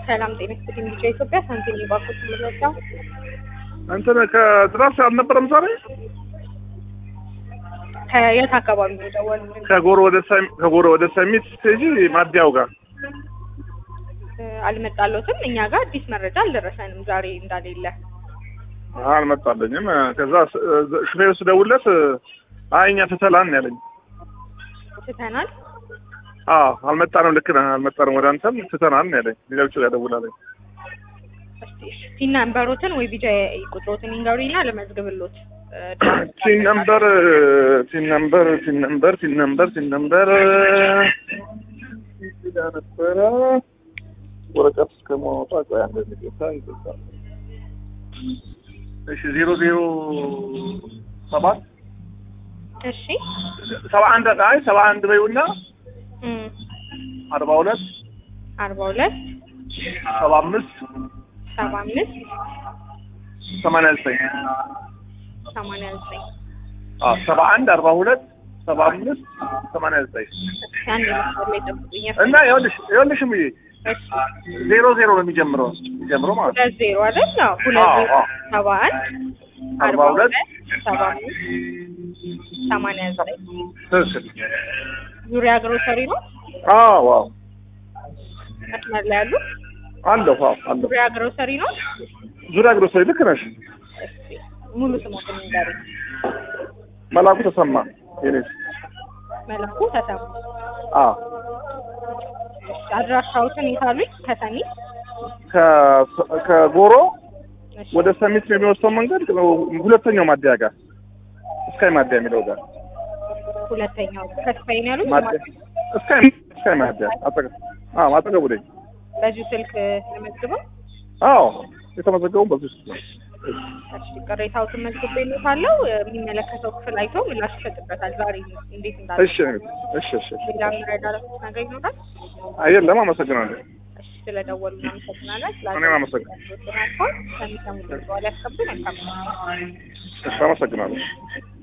ሰላም ጤና ይስጥልኝ። ልጅ ኢትዮጵያ ሳንቲም ባንኮች ምንወጣው እንትን ከትራስ አልነበረም ዛሬ ከየት አካባቢ ነው የደወሉልን? ከጎሮ ወደ ሰሚ- ከጎሮ ወደ ሰሚት ስቴጂ ማዲያው ጋር እ፣ አልመጣለትም። እኛ ጋር አዲስ መረጃ አልደረሰንም ዛሬ እንዳሌለ። አልመጣለኝም። ከዛ ስ- ሹፌሩ ስደውልለት አይ እኛ ትተላን ያለኝ። ትተናል። አዎ አልመጣንም፣ ልክ ነህ አልመጣንም፣ ወደ አንተም ትተናል ያለኝ። ሌሎቹ ጋር ደውላለኝ። እስቲ እሺ፣ ቲን ነምበሮትን ወይ ቢጃ ቁጥሮትን ይንገሩኝና ለመዝግብሎት እ፣ ቲን ነምበር ቲን ነምበር ቲን ነምበር ቲን ነምበር ቲን ነምበር ዳ ነበረ ወረቀት እስከማውጣ ቆይ አንድ ጌታ ይገዛል። እሺ ዜሮ ዜሮ ሰባት እሺ ሰባ አንድ አይ ሰባ አንድ በይውና እም፣ አርባ ሁለት አርባ ሁለት ሰባ አምስት ሰባ አምስት ሰማንያ ዘጠኝ ሰማንያ ዘጠኝ አዎ ሰባ አንድ አርባ ሁለት ሰባ አምስት ሰማንያ ዘጠኝ አንድ መስመር ላይ ጠብቁኝ። እና ይኸውልሽ ይኸውልሽ እምዬ እሺ ዜሮ ዜሮ ነው የሚጀምረው የሚጀምረው ማለት ነው። ሁለት ዜሮ አይደል? አዎ ሁለት አዎ፣ ዜሮ አዎ። ሰባ አንድ አርባ ሁለት ሰባ አምስት ሰማንያ ዘጠኝ ትክክል። ዙሪያ ግሮሰሪ ነው አዎ አዎ መስመር ላይ ያሉ አለሁ አዎ አለሁ። ዙሪያ ግሮሰሪ ነው። ዙሪያ ግሮሰሪ ልክ ነሽ። እስኪ ሙሉ ስሞትን ንገሩኝ። መላኩ ተሰማ የኔ መለኩ ተሰማ። አዎ እሺ፣ አድራሻዎትን የታሉኝ? ከሰሚ ከ- ከጎሮ እሺ፣ ወደ ሰሚት የሚወስደው መንገድ ሁለተኛው ማደያ ጋር እስካይ ማደያ የሚለው ጋር ሁለተኛው ከስፓይን ያሉኝ ማደያ እስካይ እስካይ ማደያ አጠገብ አዎ አጠገቡ ነኝ። በዚሁ ስልክ ለመዝግበው። አዎ የተመዘገቡ በዚህ ውስጥ ነው። እሺ፣ ቅሬታዎትን መዝግቤልዎታለሁ። የሚመለከተው ክፍል አይቶ ምላሽ ይሰጥበታል። ዛሬ እንዴት እንዳለ እሺ እሺ እሺ እሺ ሌላ የሚረዳለት ነገር ይኖራል? አየለም አመሰግናለሁ። እሺ፣ ስለደወሉ እናመሰግናለን። እኔም አመሰግናለሁ። ስላልኳል ከሚሰሙት በኋላ ያስከብር መልካም ነው። እሺ አመሰግናለሁ።